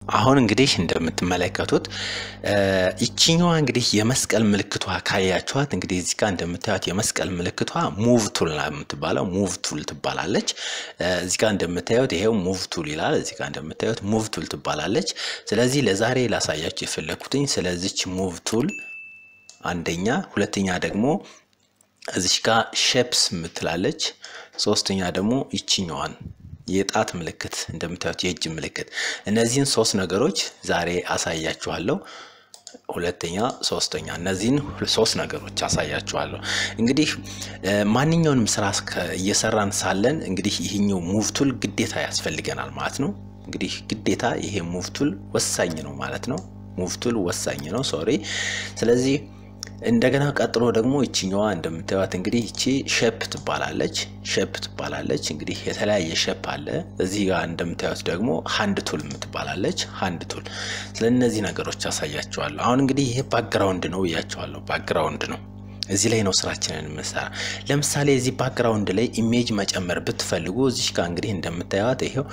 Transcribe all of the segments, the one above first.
አሁን እንግዲህ እንደምትመለከቱት ይችኛዋ እንግዲህ የመስቀል ምልክቷ ካያችኋት እንግዲህ እዚህ ጋር እንደምታዩት የመስቀል ምልክቷ ሙቭ ቱል የምትባለው ሙቭ ቱል ትባላለች። እዚህ ጋር እንደምታዩት ይሄው ሙቭ ቱል ይላል። እዚህ ጋር እንደምታዩት ሙቭ ቱል ትባላለች። ስለዚህ ለዛሬ ላሳያችሁ የፈለኩትኝ ስለዚች ሙቭ ቱል አንደኛ፣ ሁለተኛ ደግሞ እዚች ጋር ሼፕስ ምትላለች፣ ሶስተኛ ደግሞ ይችኛዋን የጣት ምልክት እንደምታዩት የእጅ ምልክት እነዚህን ሶስት ነገሮች ዛሬ አሳያችኋለሁ። ሁለተኛ፣ ሶስተኛ እነዚህን ሶስት ነገሮች አሳያችኋለሁ። እንግዲህ ማንኛውንም ስራ እየሰራን ሳለን እንግዲህ ይህኛው ሙቭ ቱል ግዴታ ያስፈልገናል ማለት ነው። እንግዲህ ግዴታ ይሄ ሙቭ ቱል ወሳኝ ነው ማለት ነው። ሙቭ ቱል ወሳኝ ነው። ሶሪ። ስለዚህ እንደገና ቀጥሎ ደግሞ ይችኛዋ እንደምታዩት እንግዲህ ይቺ ሼፕ ትባላለች። ሼፕ ትባላለች። እንግዲህ የተለያየ ሼፕ አለ። እዚህ ጋር እንደምታዩት ደግሞ ሃንድ ቱል የምትባላለች ሃንድ ቱል። ስለ እነዚህ ነገሮች አሳያቸዋለሁ። አሁን እንግዲህ ይሄ ባክግራውንድ ነው ብያቸዋለሁ። ባክግራውንድ ነው። እዚህ ላይ ነው ስራችንን የምንሰራ። ለምሳሌ እዚህ ባክግራውንድ ላይ ኢሜጅ መጨመር ብትፈልጉ እዚሽ ጋር እንግዲህ እንደምታዩት ይሄው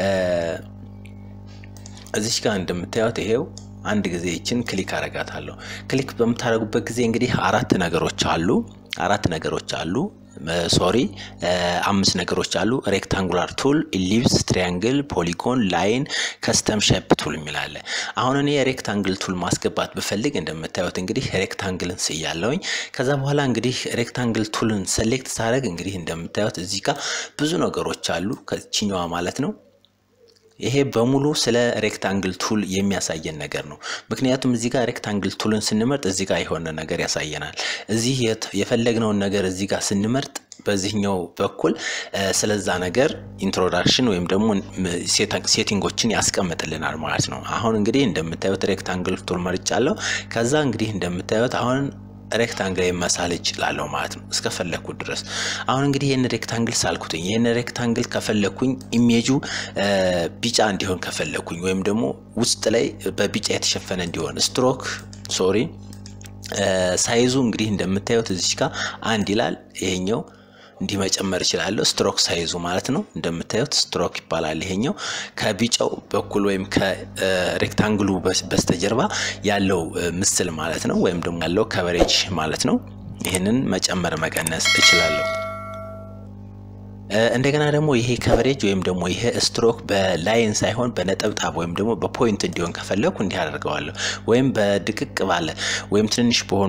እዚሽ ጋር እንደምታዩት ይሄው አንድ ጊዜ ይችን ክሊክ አረጋታለሁ። ክሊክ በምታደርጉበት ጊዜ እንግዲህ አራት ነገሮች አሉ። አራት ነገሮች አሉ። ሶሪ አምስት ነገሮች አሉ። ሬክታንጉላር ቱል፣ ኢሊፕስ፣ ትሪያንግል፣ ፖሊጎን፣ ላይን፣ ከስተም ሼፕ ቱል የሚላለ። አሁን እኔ ሬክታንግል ቱል ማስገባት ብፈልግ እንደምታዩት እንግዲህ ሬክታንግልን ስያለውኝ። ከዛ በኋላ እንግዲህ ሬክታንግል ቱልን ሰሌክት ሳደርግ እንግዲህ እንደምታዩት እዚህ ጋር ብዙ ነገሮች አሉ ከችኛዋ ማለት ነው ይሄ በሙሉ ስለ ሬክታንግል ቱል የሚያሳየን ነገር ነው። ምክንያቱም እዚህ ጋር ሬክታንግል ቱልን ስንመርጥ እዚህ ጋር የሆነ ነገር ያሳየናል። እዚህ የፈለግነውን ነገር እዚህ ጋር ስንመርጥ በዚህኛው በኩል ስለዛ ነገር ኢንትሮዳክሽን ወይም ደግሞ ሴቲንጎችን ያስቀምጥልናል ማለት ነው። አሁን እንግዲህ እንደምታዩት ሬክታንግል ቱል መርጫለሁ። ከዛ እንግዲህ እንደምታዩት አሁን ሬክታንግል መሳል እችላለሁ ማለት ነው እስከፈለግኩት ድረስ። አሁን እንግዲህ ይህን ሬክታንግል ሳልኩትኝ ይህን ሬክታንግል ከፈለግኩኝ ኢሜጁ ቢጫ እንዲሆን ከፈለግኩኝ ወይም ደግሞ ውስጥ ላይ በቢጫ የተሸፈነ እንዲሆን ስትሮክ ሶሪ ሳይዙ እንግዲህ እንደምታዩት እዚች ጋር አንድ ይላል ይሄኛው እንዲህ መጨመር እችላለሁ። ስትሮክ ሳይዙ ማለት ነው። እንደምታዩት ስትሮክ ይባላል ይሄኛው። ከቢጫው በኩል ወይም ከሬክታንግሉ በስተጀርባ ያለው ምስል ማለት ነው፣ ወይም ደግሞ ያለው ከቨሬጅ ማለት ነው። ይህንን መጨመር መቀነስ እችላለሁ። እንደገና ደግሞ ይሄ ከቨሬጅ ወይም ደግሞ ይሄ ስትሮክ በላይን ሳይሆን በነጠብጣብ ወይም ደግሞ በፖይንት እንዲሆን ከፈለኩ እንዲህ አደርገዋለሁ። ወይም በድቅቅ ባለ ወይም ትንንሽ በሆኑ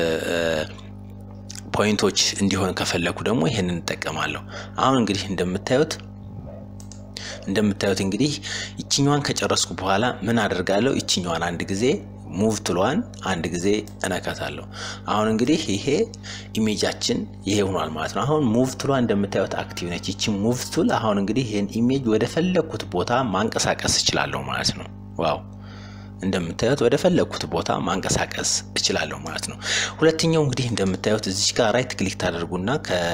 ፖይንቶች እንዲሆን ከፈለኩ ደግሞ ይሄንን እንጠቀማለሁ። አሁን እንግዲህ እንደምታዩት እንደምታዩት እንግዲህ ይችኛዋን ከጨረስኩ በኋላ ምን አደርጋለሁ? ይችኛዋን አንድ ጊዜ ሙቭ ትሏን አንድ ጊዜ እነካታለሁ። አሁን እንግዲህ ይሄ ኢሜጃችን ይሄ ሆኗል ማለት ነው። አሁን ሙቭ ትሏ እንደምታዩት አክቲቭ ነች። ይቺ ሙቭ ቱል አሁን እንግዲህ ይህን ኢሜጅ ወደ ፈለግኩት ቦታ ማንቀሳቀስ እችላለሁ ማለት ነው። ዋው እንደምታዩት ወደ ፈለግኩት ቦታ ማንቀሳቀስ እችላለሁ ማለት ነው። ሁለተኛው እንግዲህ እንደምታዩት እዚች ጋር ራይት ክሊክ ታደርጉና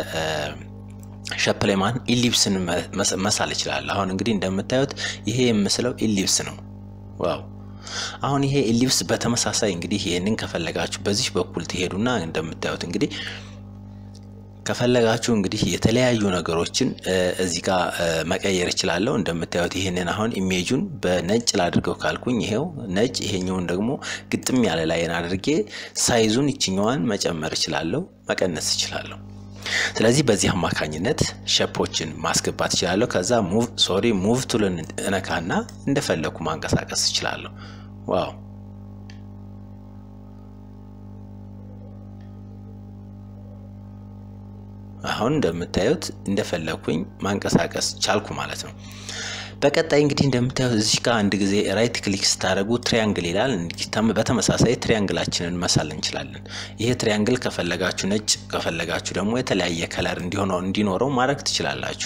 ከሸፕሌማን ኢሊፕስን መሳል እችላለሁ። አሁን እንግዲህ እንደምታዩት ይሄ የምስለው ኢሊፕስ ነው። ዋው አሁን ይሄ ኢሊፕስ በተመሳሳይ እንግዲህ ይህንን ከፈለጋችሁ በዚህ በኩል ትሄዱና እንደምታዩት እንግዲህ ከፈለጋችሁ እንግዲህ የተለያዩ ነገሮችን እዚህ ጋር መቀየር እችላለሁ። እንደምታዩት ይህንን አሁን ኢሜጁን በነጭ ላድርገው ካልኩኝ ይሄው ነጭ፣ ይሄኛውን ደግሞ ግጥም ያለ ላይን አድርጌ ሳይዙን ይችኛዋን መጨመር እችላለሁ፣ መቀነስ እችላለሁ። ስለዚህ በዚህ አማካኝነት ሸፖችን ማስገባት እችላለሁ። ከዛ ሙቭ ሶሪ ሙቭ ቱልን እነካና እንደፈለኩ ማንቀሳቀስ እችላለሁ። ዋው አሁን እንደምታዩት እንደፈለኩኝ ማንቀሳቀስ ቻልኩ ማለት ነው። በቀጣይ እንግዲህ እንደምታዩት እዚህ ጋር አንድ ጊዜ ራይት ክሊክ ስታደርጉ ትሪያንግል ይላል። በተመሳሳይ ትሪያንግላችንን መሳል እንችላለን። ይሄ ትሪያንግል ከፈለጋችሁ ነጭ፣ ከፈለጋችሁ ደግሞ የተለያየ ከለር እንዲሆነው እንዲኖረው ማድረግ ትችላላችሁ።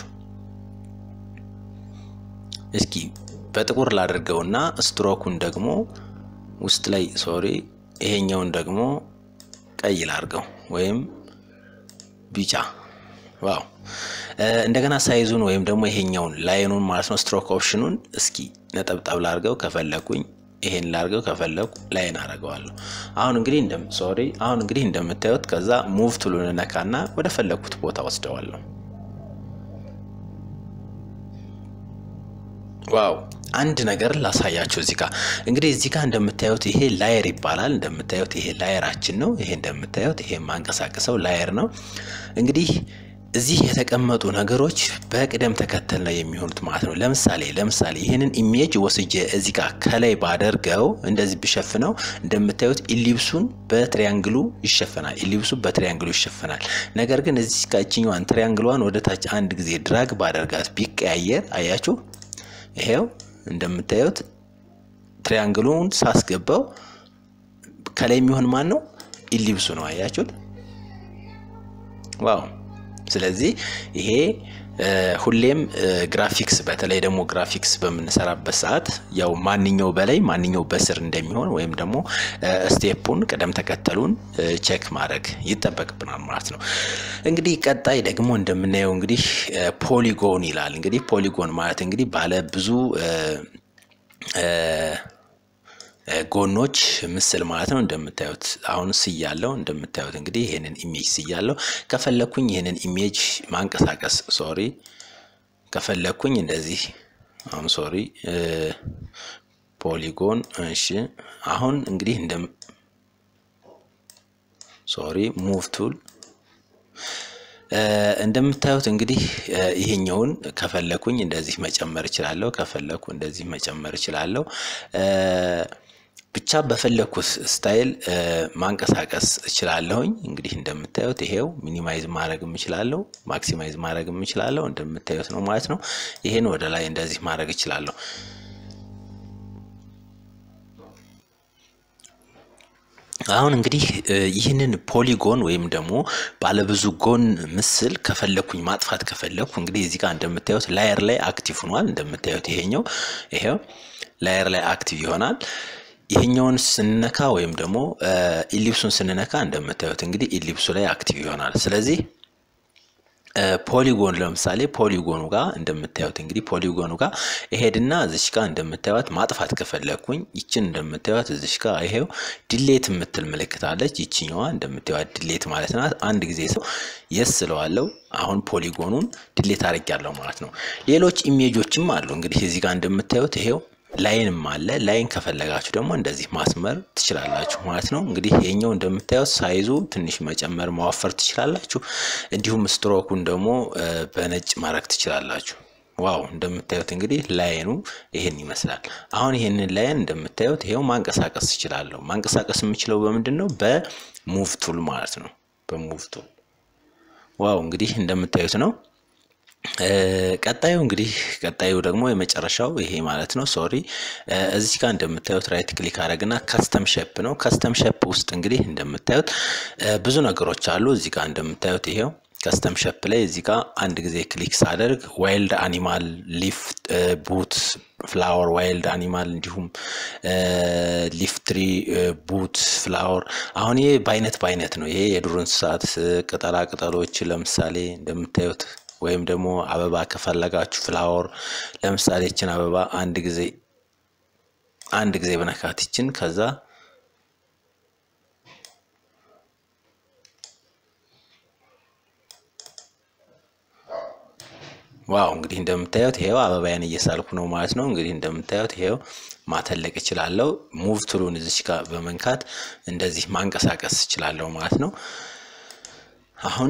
እስኪ በጥቁር ላድርገውና ስትሮኩን ደግሞ ውስጥ ላይ ሶሪ፣ ይሄኛውን ደግሞ ቀይ ላድርገው ወይም ቢጫ ዋው እንደገና ሳይዙን ወይም ደግሞ ይሄኛውን ላይኑን ማለት ነው ስትሮክ ኦፕሽኑን እስኪ ነጠብጣብ ላርገው ከፈለኩኝ ይሄን ላርገው ከፈለኩ ላይን አረገዋለሁ። አሁን እንግዲህ እንደ ሶሪ አሁን እንግዲህ እንደምታዩት ከዛ ሙቭ ቱሉን ነካና ወደ ፈለኩት ቦታ ወስደዋለሁ። ዋው አንድ ነገር ላሳያችሁ እዚህ ጋር እንግዲህ እዚህ ጋር እንደምታዩት ይሄ ላየር ይባላል። እንደምታዩት ይሄ ላየራችን ነው። ይሄ እንደምታዩት ይሄ የማንቀሳቀሰው ላየር ነው። እንግዲህ እዚህ የተቀመጡ ነገሮች በቅደም ተከተል ነው የሚሆኑት ማለት ነው። ለምሳሌ ለምሳሌ ይህንን ኢሜጅ ወስጄ እዚህ ጋር ከላይ ባደርገው እንደዚህ ብሸፍነው እንደምታዩት ኢሊፕሱን በትሪያንግሉ ይሸፈናል። ኢሊፕሱ በትሪያንግሉ ይሸፈናል። ነገር ግን እዚህ ጋር እችኛዋን ትሪያንግሏን ወደ ታች አንድ ጊዜ ድራግ ባደርጋት ቢቀያየር አያችሁ ይሄው እንደምታዩት ትሪያንግሉን ሳስገባው ከላይ የሚሆን ማን ነው? ኢሊፕሱ ነው። አያችሁት? ዋው! ስለዚህ ይሄ ሁሌም ግራፊክስ በተለይ ደግሞ ግራፊክስ በምንሰራበት ሰዓት ያው ማንኛው በላይ ማንኛው በስር እንደሚሆን ወይም ደግሞ ስቴፑን ቅደም ተከተሉን ቼክ ማድረግ ይጠበቅብናል ማለት ነው። እንግዲህ ቀጣይ ደግሞ እንደምናየው እንግዲህ ፖሊጎን ይላል። እንግዲህ ፖሊጎን ማለት እንግዲህ ባለ ብዙ ጎኖች ምስል ማለት ነው። እንደምታዩት አሁን ስያለው እንደምታዩት እንግዲህ ይህንን ኢሜጅ ስያለው ከፈለኩኝ ይህንን ኢሜጅ ማንቀሳቀስ ሶሪ ከፈለኩኝ እንደዚህ አሁን ሶሪ ፖሊጎን እሺ። አሁን እንግዲህ እንደ ሶሪ ሙቭ ቱል እንደምታዩት እንግዲህ ይሄኛውን ከፈለኩኝ እንደዚህ መጨመር እችላለሁ። ከፈለኩ እንደዚህ መጨመር እችላለሁ። ብቻ በፈለኩት ስታይል ማንቀሳቀስ እችላለሁኝ። እንግዲህ እንደምታዩት ይሄው ሚኒማይዝ ማድረግ እችላለሁ፣ ማክሲማይዝ ማድረግ እችላለሁ። እንደምታዩት ነው ማለት ነው። ይሄን ወደ ላይ እንደዚህ ማድረግ እችላለሁ። አሁን እንግዲህ ይህንን ፖሊጎን ወይም ደግሞ ባለብዙ ጎን ምስል ከፈለኩኝ ማጥፋት ከፈለኩ እንግዲህ እዚህ ጋር እንደምታዩት ላየር ላይ አክቲቭ ሆኗል። እንደምታዩት ይሄኛው ይሄው ላየር ላይ አክቲቭ ይሆናል። ይሄኛውን ስንነካ ወይም ደግሞ ኢሊፕሱን ስንነካ እንደምታዩት እንግዲህ ኢሊፕሱ ላይ አክቲቭ ይሆናል። ስለዚህ ፖሊጎን ለምሳሌ ፖሊጎኑ ጋር እንደምታዩት እንግዲህ ፖሊጎኑ ጋር እሄድና እዚች ጋር እንደምታዩት ማጥፋት ከፈለግኩኝ ይችን እንደምታዩት እዚች ጋር ይሄው ድሌት የምትል ምልክት አለች። ይችኛዋ እንደምታዩት ድሌት ማለት ናት። አንድ ጊዜ ሰው የስ ስለዋለው አሁን ፖሊጎኑን ድሌት አድርጊያለሁ ማለት ነው። ሌሎች ኢሜጆችም አሉ እንግዲህ እዚህ ጋር እንደምታዩት ይሄው ላይንም አለ። ላይን ከፈለጋችሁ ደግሞ እንደዚህ ማስመር ትችላላችሁ ማለት ነው። እንግዲህ ይሄኛው እንደምታዩት ሳይዙ ትንሽ መጨመር ማወፈር ትችላላችሁ። እንዲሁም ስትሮኩን ደግሞ በነጭ ማድረግ ትችላላችሁ። ዋው እንደምታዩት እንግዲህ ላይኑ ይሄን ይመስላል። አሁን ይሄንን ላይን እንደምታዩት ይሄው ማንቀሳቀስ ትችላለሁ። ማንቀሳቀስ የምችለው በምንድን ነው? በሙቭ ቱል ማለት ነው። በሙቭ ቱል ዋው እንግዲህ እንደምታዩት ነው። ቀጣዩ እንግዲህ ቀጣዩ ደግሞ የመጨረሻው ይሄ ማለት ነው። ሶሪ እዚህ ጋር እንደምታዩት ራይት ክሊክ አደረግና ከስተም ሼፕ ነው። ከስተም ሼፕ ውስጥ እንግዲህ እንደምታዩት ብዙ ነገሮች አሉ። እዚህ ጋር እንደምታዩት ይሄው ከስተም ሼፕ ላይ እዚህ ጋር አንድ ጊዜ ክሊክ ሳደርግ ዋይልድ አኒማል፣ ሊፍ፣ ቡት፣ ፍላወር፣ ዋይልድ አኒማል እንዲሁም ሊፍ ትሪ፣ ቡት፣ ፍላወር። አሁን ይሄ በአይነት በአይነት ነው። ይሄ የዱር እንስሳት ቅጠላ ቅጠሎች ለምሳሌ እንደምታዩት ወይም ደግሞ አበባ ከፈለጋችሁ ፍላወር ለምሳሌ ይችን አበባ አንድ ጊዜ አንድ ጊዜ በነካት ይችን ከዛ ዋው እንግዲህ እንደምታዩት ይሄው አበባያን እየሳልኩ ነው ማለት ነው። እንግዲህ እንደምታዩት ይሄው ማተለቅ እችላለሁ። ሙቭ ቱሉን እዚች ጋር በመንካት እንደዚህ ማንቀሳቀስ እችላለሁ ማለት ነው። አሁን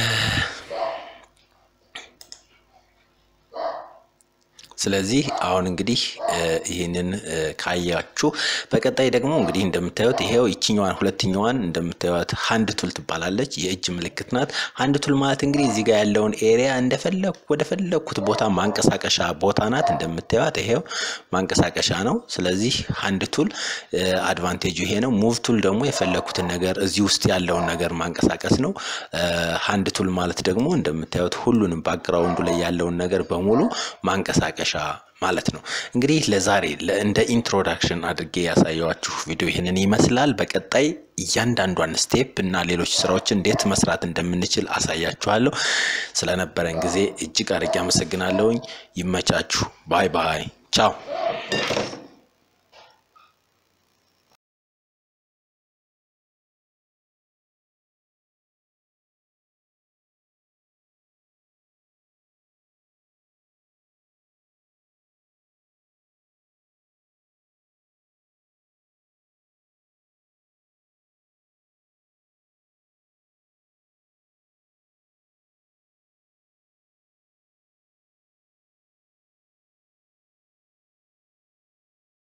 ስለዚህ አሁን እንግዲህ ይህንን ካያችሁ በቀጣይ ደግሞ እንግዲህ እንደምታዩት ይሄው ይችኛዋን ሁለተኛዋን እንደምታዩት ሀንድ ቱል ትባላለች። የእጅ ምልክት ናት። ሀንድ ቱል ማለት እንግዲህ እዚህ ጋር ያለውን ኤሪያ እንደፈለኩ ወደ ፈለኩት ቦታ ማንቀሳቀሻ ቦታ ናት። እንደምታዩት ይሄው ማንቀሳቀሻ ነው። ስለዚህ ሀንድ ቱል አድቫንቴጁ ይሄ ነው። ሙቭ ቱል ደግሞ የፈለኩትን ነገር እዚህ ውስጥ ያለውን ነገር ማንቀሳቀስ ነው። ሀንድ ቱል ማለት ደግሞ እንደምታዩት ሁሉንም ባክግራውንዱ ላይ ያለውን ነገር በሙሉ ማንቀሳቀሻ ማለት ነው። እንግዲህ ለዛሬ እንደ ኢንትሮዳክሽን አድርጌ ያሳየዋችሁ ቪዲዮ ይህንን ይመስላል። በቀጣይ እያንዳንዷን ስቴፕ እና ሌሎች ስራዎችን እንዴት መስራት እንደምንችል አሳያችኋለሁ። ስለነበረን ጊዜ እጅግ አድርጌ አመሰግናለሁኝ። ይመቻችሁ። ባይ ባይ። ቻው